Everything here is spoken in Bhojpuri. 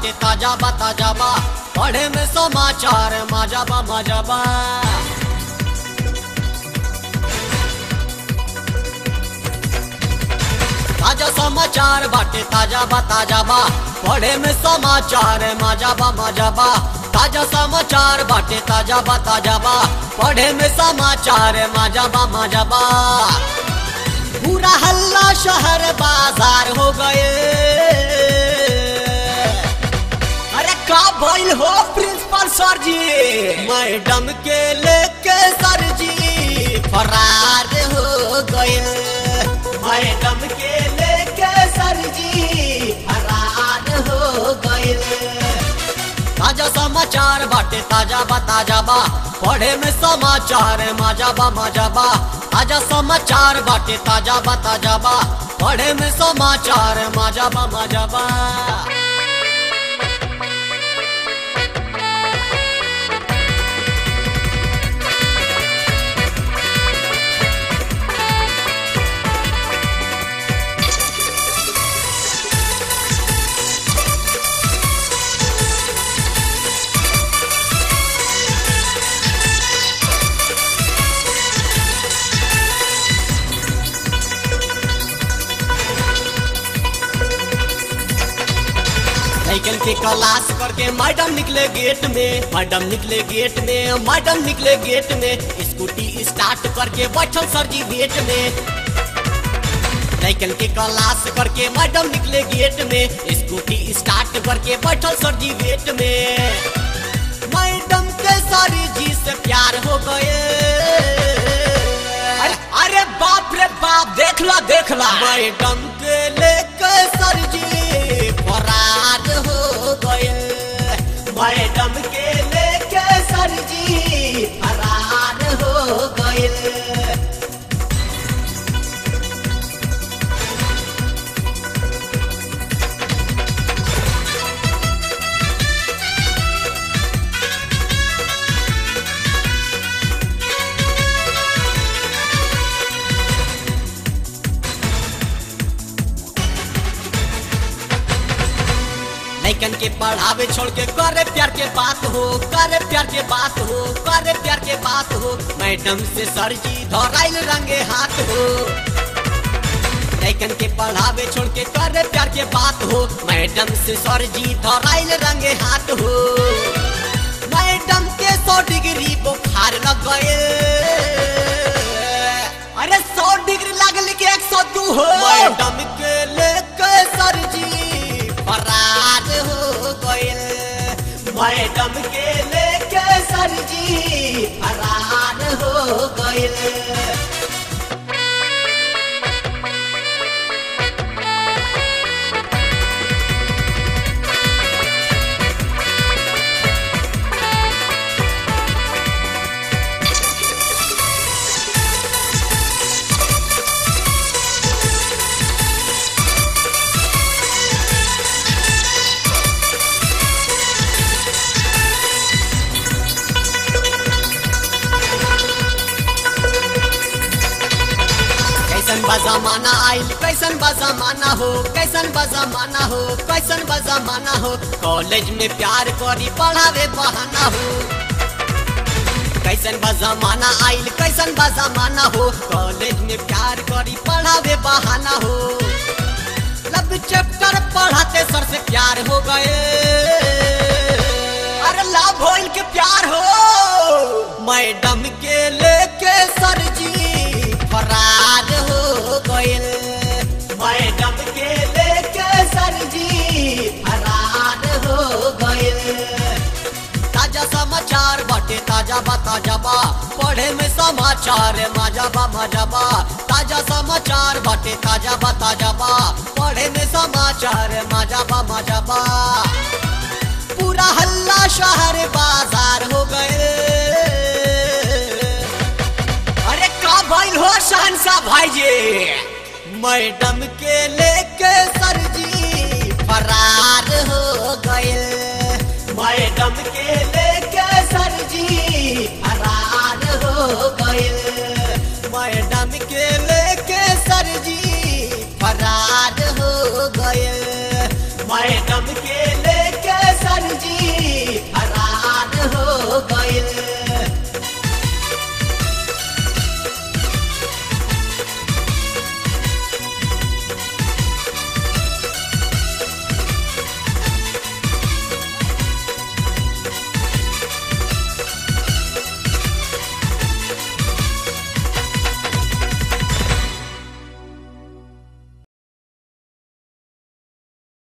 बाटे ताजा बा ताजा बा पढ़े में समाचार मजा बा मजा बा ताजा समाचार बाटे ताजा बा ताजा बा पढ़े में समाचार मजा बा मजा बा ताजा समाचार बाटे ताजा बा ताजा बा पढ़े में समाचार मजा बा मजा बा पूरा हल्ला शहर बाजार हो गए अरे का भइल हो प्रिंसिपल सर जी मैडम के लेके सर जी फरार हो गए मैडम के लेके सर जी फरार हो गए ताजा समाचार बाटे ताजा बा ताजा बा पढ़े में समाचार मजा बा मजा बा ताजा समाचार बाटे ताजा बा ताजा बा पढ़े में समाचार मजा बा मजा बा साइकिल के क्लास करके मैडम निकले गेट में मैडम निकले गेट में मैडम निकले गेट में स्कूटी स्टार्ट करके बैठल सर जी गेट में साइकिल के क्लास करके मैडम निकले गेट में स्कूटी स्टार्ट करके बैठल सर जी गेट में मैडम के सर जी से प्यार हो गए अरे अरे बाप रे बाप देख ला देख ला मैडम के लेके सर जी फरार हो गए मैडम के लेके सर जी फरार हो गए लैकन के पढ़ावे छोड़ के करे प्यार के बात हो करे प्यार के बात हो करे प्यार के बात हो मैडम से सर जी धराइल रंगे हाथ हो लैकन के पढ़ावे छोड़ के करे प्यार के बात हो मैडम से सर जी धराइल रंगे हाथ हो मैडम के सौ डिग्री बुखार लग गए अरे सौ डिग्री लगल के एक सौ दू हो मैडम के लेके सर जी फरार हो गए मैडम के लेके सर जी फरार हो गए कैसन बा जमाना आइल कैसन बा जमाना हो कैसन बा जमाना हो कैसन बा जमाना हो कॉलेज में प्यार करी पढ़ावे बहाना हो कैसन बा जमाना आइल कैसन बा जमाना हो कॉलेज में प्यार करी पढ़ावे बहाना हो लब चैप्टर पढ़ाते सर से प्यार हो गए अरे लाभ होइल के प्यार हो मैडम के लेके सर जी फरार हो गइल मैडम के लेके सर जी फरार हो गइल ताजा समाचार बाटे ताजा बा ताजा बा पढ़े में समाचार मजा बा मजा बा ताजा समाचार बाटे ताजा बा ताजा बा पढ़े में समाचार मजा बा मजा बा पूरा हल्ला शहर बाजार हो गए अरे का भइल हो शहनशाह भाई जी मैडम के लेके सर जी फरार हो गए मैडम के लेके सर जी फरार हो गए मैडम के लेके सर जी फरार हो गए मैडम मैडम के लेके सरजी फरार हो गइल